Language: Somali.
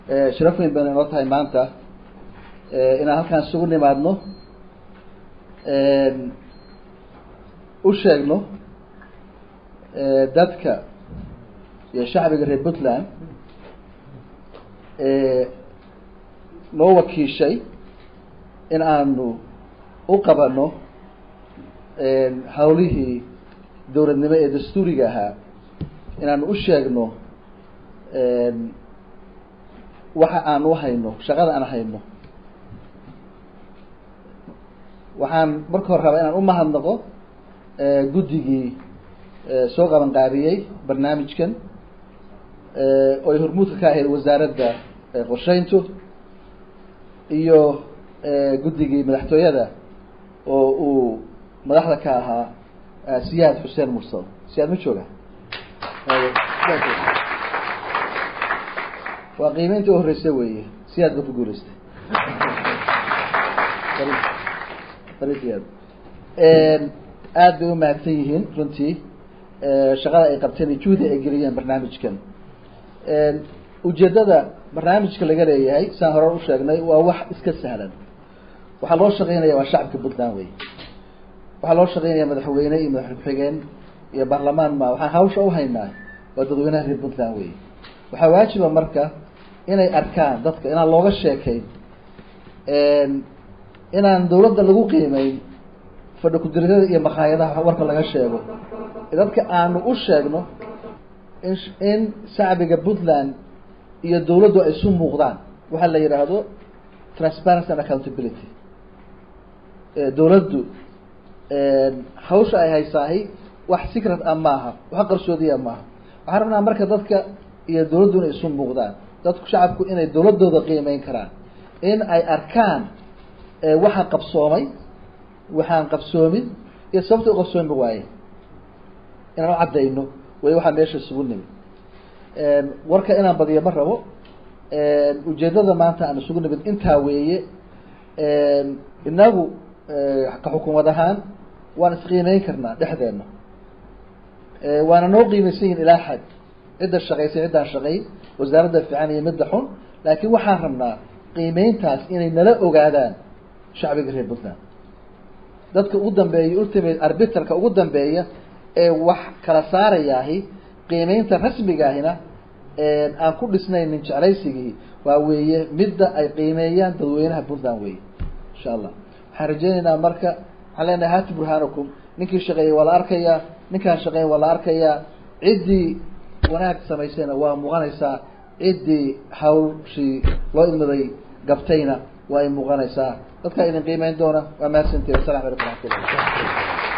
sharaf weyn bayna inoo tahay maanta inaan halkaan isugu nimaadno u sheegno dadka iyo shacbiga reer puntland noo wakiishay in aanu u qabano hawlihii dowladnimo ee dastuuriga ahaa inaanu u sheegno waxa aan u hayno shaqada aan hayno waxaan marka hore rabaa inaan umahadnaqo guddigii soo qaban qaabiyey barnaamijkan oo ay hormuudka ka ahayd wasaaradda qorsheyntu iyo guddigii madaxtooyada oo uu madaxda ka ahaa siyaad xuseen mursal siyaad ma jooga waa qiimeynta u horeysa weeye siyaad ba ku guuleystay siyaad aad bay umahadsan yihiin runtii shaqada ay qabteen iyo juhdi ay geliyeen barnaamijkan ujeedada barnaamijka laga leeyahay saan hore usheegnay waa wax iska sahlan waxaa loo shaqeynaya waa shacabka puntland wey waxaa loo shaqeynaya madaxweyne iyo madax ku-xigeen iyo baarlamaan ma waxaan hawsha uhaynaa waa dadweynaha reer puntland wey waxaa waajiba marka inay arkaan dadka inaan looga sheekayn inaan dawladda lagu qiimeyn fadhi ku-diridada iyo makhaayadaha warka laga sheego dadka aanu u sheegno in in shacbiga puntland iyo dawladdu ay isu muuqdaan waxaa la yidhaahdo transparency and accountability dawladdu hawsha ay haysaahi wax secret ah maaha wax qarsoodiya maaha waxaan rabnaa marka dadka iyo dawladdu inay isu muuqdaan dadku shacabku inay dawladooda qiimeyn karaan in ay arkaan waxaan qabsoomay waxaan qabsoomin iyo sababta u qabsoomi waaye inaan u caddayno way waxaa meesha isugu nimi warka inaan badiyo ma rabo ujeedada maanta aan isugu nimid intaa weeye inagu ka xukuumad ahaan waan isqiimeyn karnaa dhexdeena waana noo qiimeysan yihin ilaa xad cidda shaqaysay ciddaan shaqayn wasaaradda fiican iyo midda xun laakiin waxaan rabnaa qiimeyntaas inay nala ogaadaan shacbiga reer puntland dadka ugu dambeeya ultimate arbitrka ugu dambeeya ee wax kala saarayaahi qiimeynta rasmigaahina aan ku dhisnaynin jeclaysigii waa weeye midda ay qiimeeyaan dadweynaha puntland weye insha allah waxaan rajeyneynaa marka waxaan leenahay hati burhaanakum ninkii shaqeeyey waa la arkayaa ninkaan shaqeeyey waa la arkayaa ciddii wanaag samaysayna waa muuqanaysaa ciddii hawshii loo idmaday gabtayna waa ay muuqanaysaa dadkaa idin qiimeyn doona waa mahadsantihi wasalam alaikum raxmatullah